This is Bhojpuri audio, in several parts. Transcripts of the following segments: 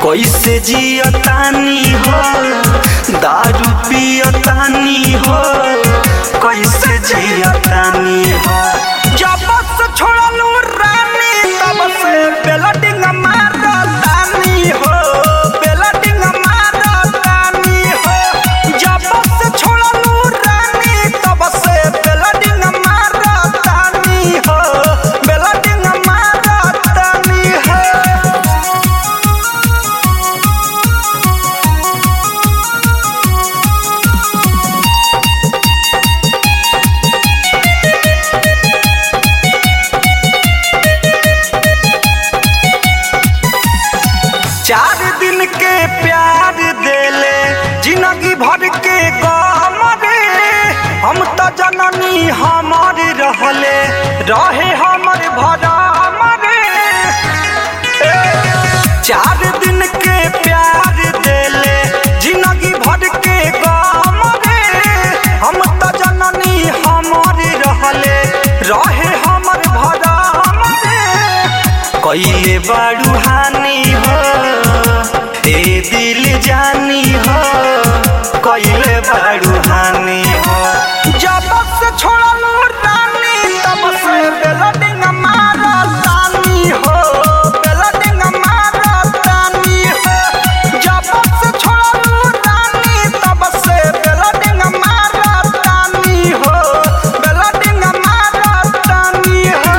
कैसे जियतानी हो दारू पियतानी हो कैसे जियतानी हो जब से छोड़लू रानी तब से बेलडिंग मारतानी हो बेलडिंग मारतानी हो जब से छोड़लू रानी तब से बेलडिंग मारतानी हो बेलडिंग मारतानी हो चार दिन के प्यार देले जिंदगी भर के गम रे हम तो जननी हमर रहले रहे हमर भरम रे ए, चार दिन के प्यार देले जिंदगी भर के गम रे हम तो जननी हमर रहले रहे हमर भरम रे कैले बाड़ू हानि हो ए दिल जानी हो कैले बाड़ू हानि हो जब से छोड़लू रानी तब से बेलडिंग मारतानी हो बेलडिंग मारतानी हो जब से छोड़लू रानी तब से बेलडिंग मारतानी हो बेलडिंग मारतानी हो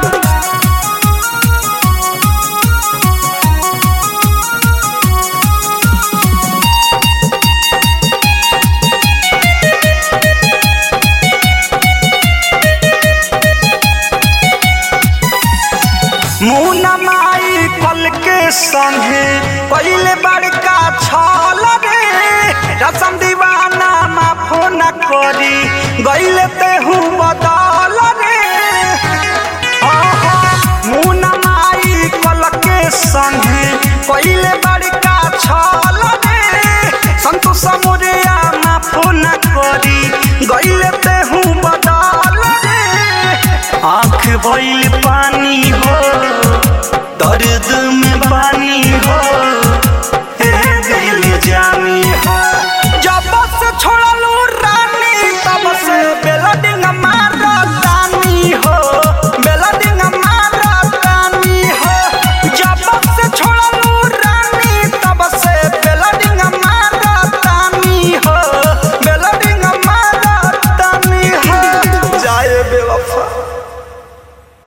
मुना माई कल के संगे पहले बड़का छल रे रसम दीवाना माफो न करी गईले तेहू बदल रे आहा, मुना माई कल के संगे पहले बड़का छल रे संतोष मोरिया माफो न करी गईले तेहू बदल रे आँख भइल पानी